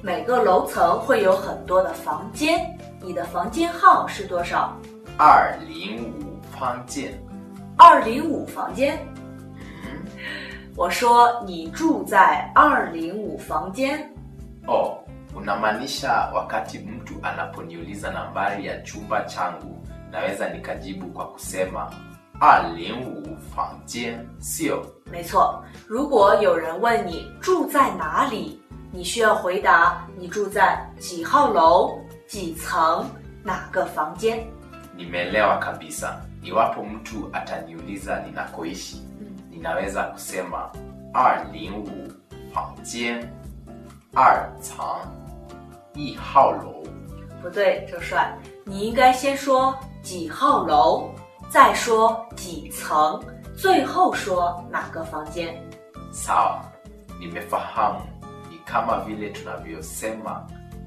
每个楼层会有很多的房间，你的房间号是多少？ 二零五方间。 二零五房间。我说你住在二零五房间。 Oh, unamaanisha wakati mtu anaponiuliza nambari ya chumba changu naweza nikajibu kwa kusema 二零五房间 sio 没错，如果有人问你住在哪里，你需要回答你住在几号楼、几层、哪个房间。 nimeelewa kabisa iwapo mtu ataniuliza ninakoishi ninaweza kusema 二零五房间二层一号楼不对，周帅，你应该先说几号楼，再说几层，最后说哪个房间。 sawa nimefahamu ni kama vile tunavyosema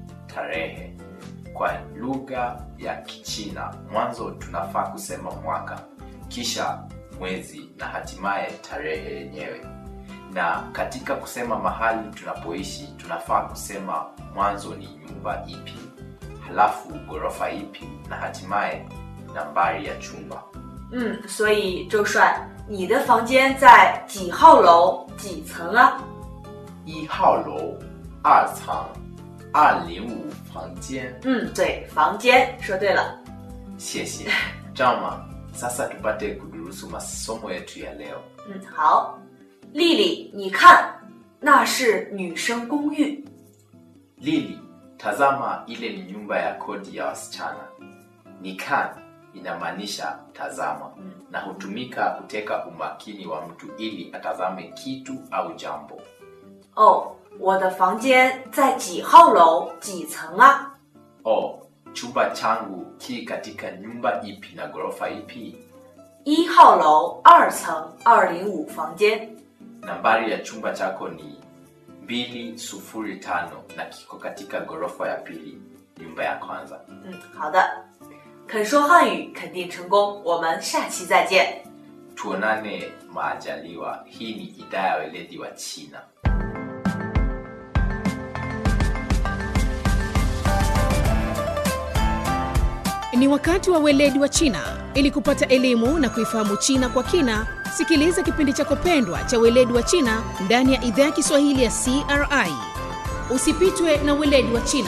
tarehe kwa lugha ya kichina mwanzo tunafaa kusema mwaka kisha mwezi na hatimaye tarehe yenyewe na katika kusema mahali tunapoishi tunafaa kusema mwanzo ni nyumba ipi halafu ghorofa ipi na hatimaye nambari ya chumba 嗯，所以周帅，你的房间在几号楼、几层啊？ 一号楼二层二零五房间嗯，对，房间说对了。 谢谢 jama sasa tupate kudurusu masomo yetu ya leo 嗯，好，丽丽，你看，那是女生公寓。 lili tazama ile ni nyumba ya kodi ya wasichana nikan inamaanisha tazama na hutumika kuteka umakini wa mtu ili atazame kitu au jambo 哦，我的房间在几号楼、几层啊？ o chumba changu ki katika nyumba ipi na ghorofa ipi 一号楼二层二零五房间。 nambari ya chumba chako ni 205 na kiko katika ghorofa ya pili nyumba ya kwanza 嗯，好的，肯说汉语肯定成功，我们下期再见。 tuonane maajaliwa hii ni idhaa ya weledi wa china Ni wakati wa weledi wa China. Ili kupata elimu na kuifahamu China kwa kina, sikiliza kipindi chako pendwa cha weledi wa China ndani ya idhaa ya Kiswahili ya CRI. Usipitwe na weledi wa China.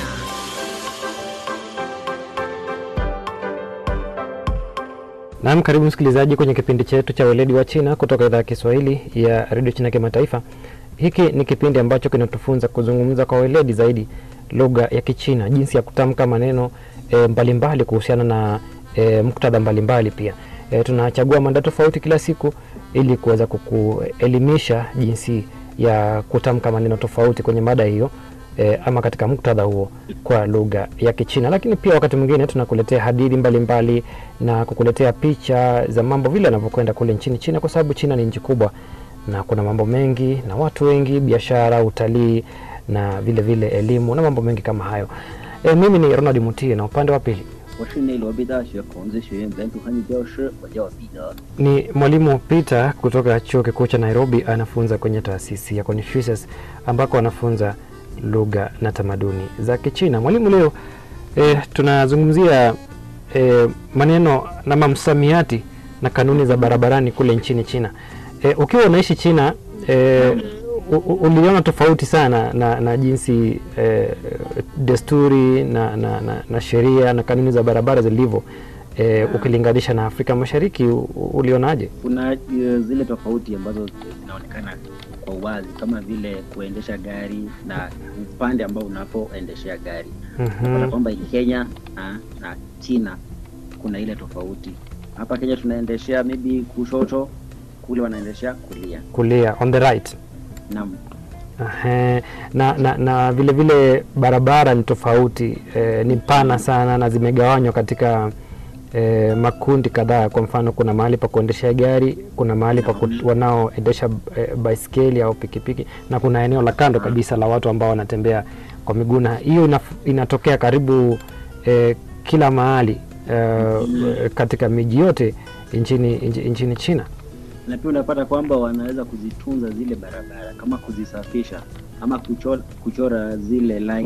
Naam, karibu msikilizaji kwenye kipindi chetu cha weledi wa China kutoka idhaa ya Kiswahili ya redio China kimataifa. Hiki ni kipindi ambacho kinatufunza kuzungumza kwa weledi zaidi lugha ya Kichina, jinsi ya kutamka maneno e, mbalimbali kuhusiana na e, muktadha mbalimbali. Pia e, tunachagua mada tofauti kila siku ili kuweza kukuelimisha jinsi ya kutamka maneno tofauti kwenye mada hiyo e, ama katika muktadha huo kwa lugha ya Kichina. Lakini pia wakati mwingine tunakuletea hadithi mbalimbali na kukuletea picha za mambo vile yanavyokwenda kule nchini China, kwa sababu China ni nchi kubwa na kuna mambo mengi na watu wengi, biashara, utalii na vile vile elimu na mambo mengi kama hayo. E, mimi ni Ronald Mutie na upande wa pili 我是内罗毕大学孔子学院本土汉语教师，我叫彼得。 ni mwalimu Peter kutoka chuo kikuu cha Nairobi, anafunza kwenye taasisi ya Confucius ambako anafunza lugha na tamaduni za Kichina. Mwalimu, leo e, tunazungumzia e, maneno na mamsamiati na kanuni za barabarani kule nchini China. E, ukiwa unaishi China e, u- u- uliona tofauti sana na, na jinsi e, desturi na, na, na, na sheria na kanuni za barabara zilivyo e, ukilinganisha na Afrika Mashariki u- u- ulionaje? Kuna uh, zile tofauti ambazo zinaonekana kwa uwazi kama vile kuendesha gari na upande ambao unapoendeshea gari. Unapata Mhm. kwamba Kenya na, na China kuna ile tofauti. Hapa Kenya tunaendeshea maybe kushoto, kule wanaendeshea kulia. Kulia on the right. Naam. Ahe, na, na, na vile vile barabara ni tofauti e, ni pana sana na zimegawanywa katika e, makundi kadhaa. Kwa mfano, kuna mahali pa kuendeshea gari, kuna mahali pa ku- wanaoendesha e, baiskeli au pikipiki, na kuna eneo la kando kabisa la watu ambao wanatembea kwa miguu, na hiyo inaf- inatokea karibu e, kila mahali e, katika miji yote nchini, nchi- nchini China. na pia unapata kwamba wanaweza kuzitunza zile barabara kama kuzisafisha ama kuchora, kuchora zile line